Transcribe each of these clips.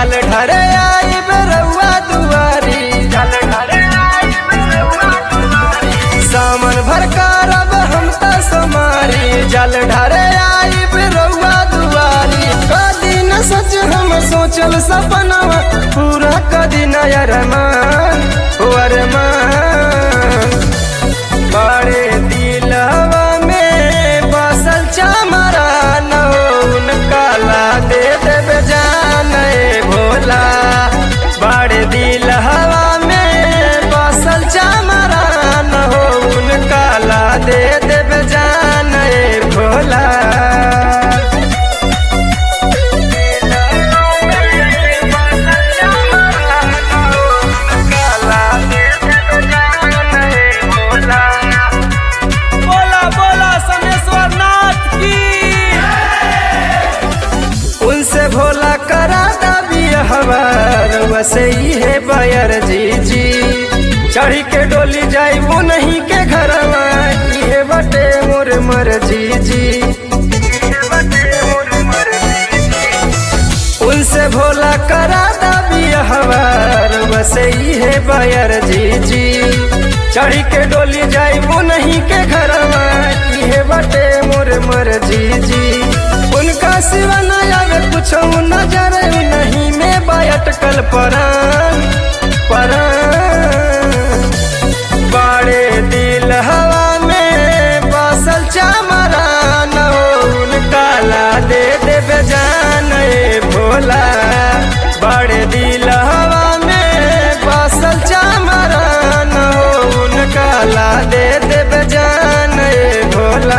जल ढरे आई रउआ दुआरी जल ढरे आई रउआ दुआरी सामन भर करब हम त समारी जल ढरे आई रउआ दुआरी कदी न सच हम सोचल सपनवा पूरा कदी न अरमान ओ अरमान बड़े दिलवा में बसल चमरा नौन काला दे देवे जान ए भोला बड़े दिलवा में बसल चमरा नौन काला दे देवे जान ए भोला बोला बोला समेश्वर नाथ की उनसे भोला करा दबी हवार वसे ही है बयर जी जी चढ़ी के डोली जाई वो नहीं के घरवा ये बटे मोर मर जी जी उनसे भोला करा दबी हवार वसे ही है बयर जी जी चढ़ी के डोली जाई वो नहीं के घरवा ये बटे मोर मर जी जी उनका सिवा न आवे कुछ नजर नहीं में बायटकल परान परान बड़े दिल हवा में बसल चमरा नौन काला दे देवे जान ए भोला बड़े दिल हवा में बसल चमरा नौन काला दे देवे जान ए भोला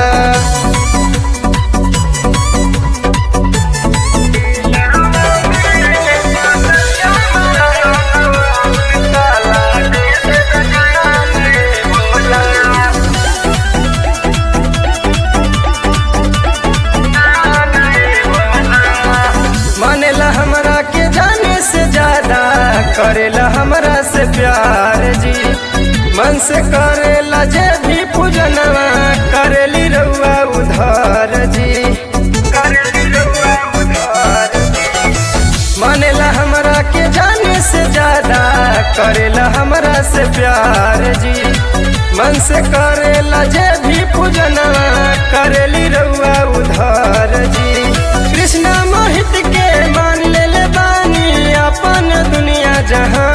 मानेला हमरा के जाने से ज्यादा करेला हमरा से प्यार जी मन से करेला जे भी पूजनवा करेली रउआ उधार जी करेली रउआ उधार जी मानेला हमरा के जाने से ज्यादा करेला हमरा से प्यार जी मन से करेला जे भी पूजनवा करेली रउआ उधार जी कृष्णा मोहित के मान ले ले बानी अपन दुनिया जहां